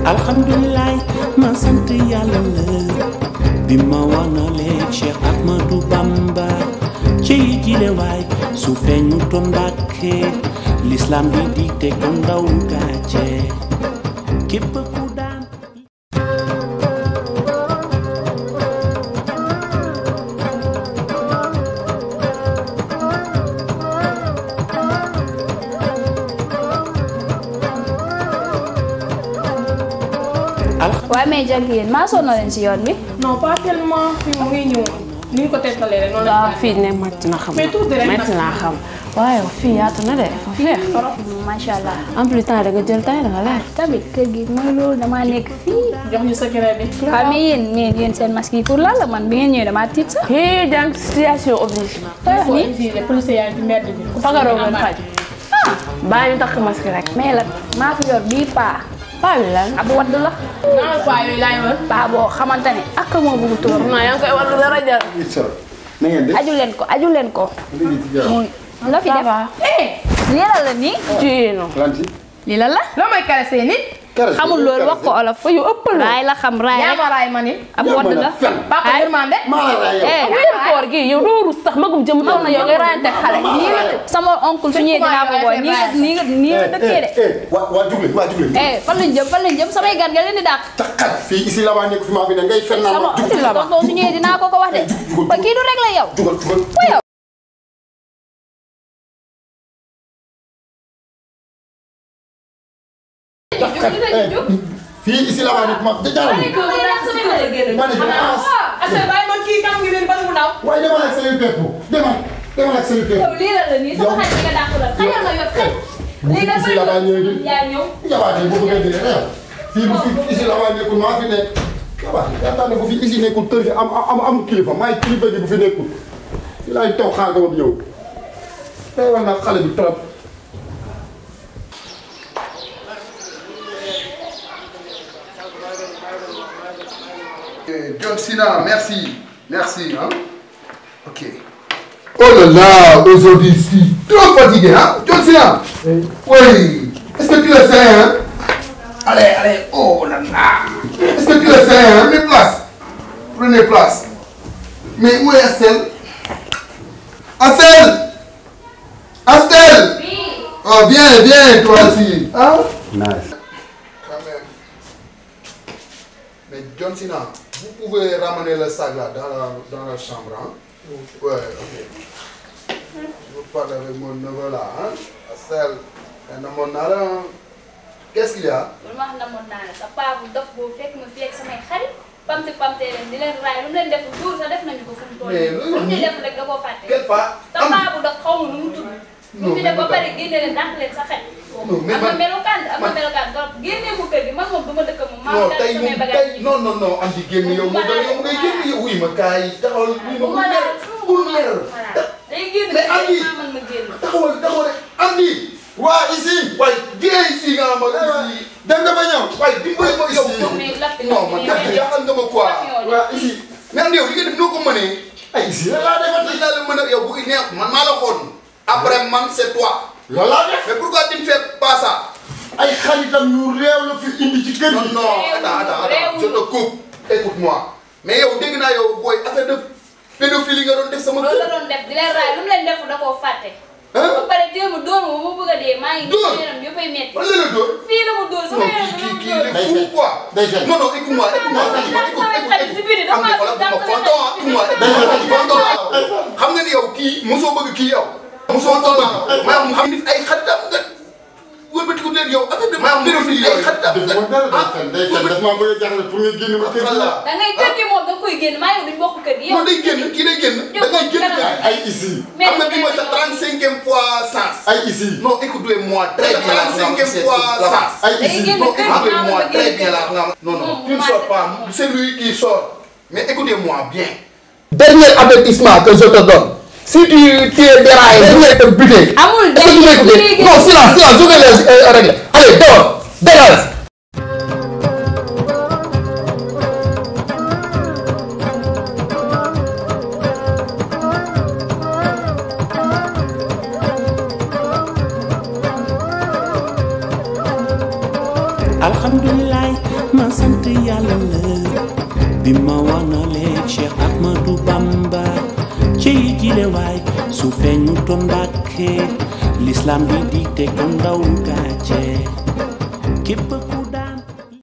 alhamdulilah ma sant yàlla la bi ma wanalee Cheikh Ahmadou Bamba ci jile waay su feeñu toon Mbàkke l'islam bi di te ko ndaw gàcce képp ku daan waaye mais jag yéen maa sonn leen si yoon bi. non pas tellement fi mu ngi ñëw ni ñu ko teetalee rek noonu waaw la fii ne métti na xam Mais tuuti rek métti nag. naa xam waaye fii yaatu na de fa feex macha allah. en plus temps da nga jël temps da nga leer tamit kër gi mooy loolu damaa nekk fii. jox ñu secret bi waaw mais yéen mais yéen seen masque yi pour lan la man bi ngeen ñëwee damaa tiit sax. hii jàng situation oblige wax foo ni exigé police yaa ngi ci mbedd bi fagaroo ngeen faj bàyyi ñu takk masque rek mais la maa fi yor bii paa. paa bi lan ab wadd la. naa paa yooyu laay wër paa boo xamante ne ak moo bëgg turam. non yaa ngi koy war dara jar na ngeen def aju leen ko aju leen ko. muy la fi ça def. va lii la la nii. ci non lanti lii la la. loo may caressé nit caressé xamul loolu wax ko olof. yu ëppal raay la xam raay yaa rek ma raay ma ni ab wadd la. papa yërmande maa la raay yow eh wéeru koor gi yow doo rus sax magum jëm taw na yow ngay rayante xale nii la sama oncle su ñëwee dinaa ko booy nii nga nii nga nii nga dëkkee de. waa waa jugle waa jugle eh fan lañ jëm fan lañ jëm samay gan nga leen di dàq. taxat fii ici la waa nekk fi maa fi ne ngay fen naa sama ma jugal tonton su ñëwee dinaa ko ko wax de. ba kii du rek la yow. jugal jugal yow. fii ici la waa nekk ma jaaral ma ne dama asa bàyyi man kii kam ngi leen ban mu ndaw waaye demal ak say pepp demal demal ak say pepp lii la la nii sama xarit nga dàq la xajal ma yor xaj. bu fi ici la waa ñëwee di yaa ñëw. jabaate bu bëggee dee reew fii bu fi ici la waa nekkul maa fi nekk jabaate yaakaar ne bu fi ici nekkul kër gi am am am kilifa maay kilifa gi bu fi nekkul fii laay toog xaar nga ba ñëw day war naa xale bi trop Eh, John Cena, merci. Merci. Hein? Ok. Oh là là, aujourd'hui, je suis trop fatigué. Hein? John Cena Oui. Est-ce que tu le sais hein? Allez, allez. Oh là là. Est-ce que tu le sais hein? Prenez place. Prenez place. Mais où est Astel Astel Astel Oh, viens, viens, toi aussi. Hein? nice Quand même. Mais John Cena, vous pouvez ramener le sac là dans la, dans la chambre. Hein? Ouais, ok. Je veux parler avec mon neveu là. Hein? Astel, un homme là. Qu'est-ce qu'il y a? loolu ma xam ne moom naa ne sa paa bu dof boobu fekk ma fi ak samay xarit pamte pamte leen di leen raay lu mu leen def duur sax def nañu ko fu mu toll Mais nii. loolu lu ñu nii- def rek da koo fàtte. Quelle part? sa paa bu dof xaw ma nu mu tudd. Non, mu fi def ba mais pare génne leen dàq leen sa xel. Non, mais am na man- melokaan am na man- melokaan trop génnee mu kër gi man moom du ma dëkk moom. maa non ngi tey samay moom bagages tey non non non am di génn yow mu doon yow ngay génn yow wuy ma kaay taxawal wuy ma bul mer bul mer day génn Mais Amy- maa mën ma génn. taxawal taxawal rek am di waa ici waaye viens ici nga ma ici dem nga ba ñëw waaye dimbali ma yow mais lakk non man kat jaaxal nga ma quoi waa ici mais am di yow li nga def noo ko mënee ay ici la laa defati li laa la mën a yow bu neex man maa la xool après man c'est toi loolu laa def mais pourquoi tu ne fais pas ça ay xaritam yu réew la fi indi ci kër non gi non attends attends attends je te coupe écoute-moi mais yow dégg naa yow booy affaire de pédophilie nga doon def sama loolu la kër doon def di leen raay lu mu leen def da koo fàtte. Hein? ba pare démb dóor ma ba mu bëgg a dee maa ngi gis Dóor? yaram yëppay metti. fan la la dóor fii la mu dóor sama non yaram kii bi kii la mu kii dóor. il est fou quoi day fen non non écoute-moi écoute-moi Non, écoute-moi non, écoute samay xarit si biir am dafa na xoolal dafa dama samay fonton ah xarit si écoute-moi biir. dama fonton xam nga ni yow kii mosoo bëgg kii yow mosoo ko bëgg maa mu xam ni ay xaritam nga wëlbatiku leen yow affaire de maa pédophilie ay xaritam def nga ma dara day fen day fen daf maa bëgg a jaxle pour nga génn ma kër gi voilà da ngay kër gi moom da nga koy génn maa yow duñ bokk kër gi yow. non day génn kii day génn da ngay génn kay ay ici mais xam nga bii mooy sa 35e fois sens ay ici non écoutez-moi très bien la 35e fois sens ay day ici génn Non, kër gi écoutez-moi maa ma très génn bien kër là. gi. Non, non, non, Non, tu ne moi, sors je- pas. C'est lui qui sort. Mais écoutez-moi bien. Dernier avertissement que je te donne. Si tu, tu es déraillé, je vais te buter. amul Est-ce que tu day m'écoutes day Non, silence, silence, je vais les euh, régler. Allez, dehors, dégage. alhamdulilah ma sant yàlla la bi ma wanalee Cheikh Ahmadou Bamba ci jile waay su feeñu toon Mbàkke l'islam bi di te ko ndaw gàcce képp ku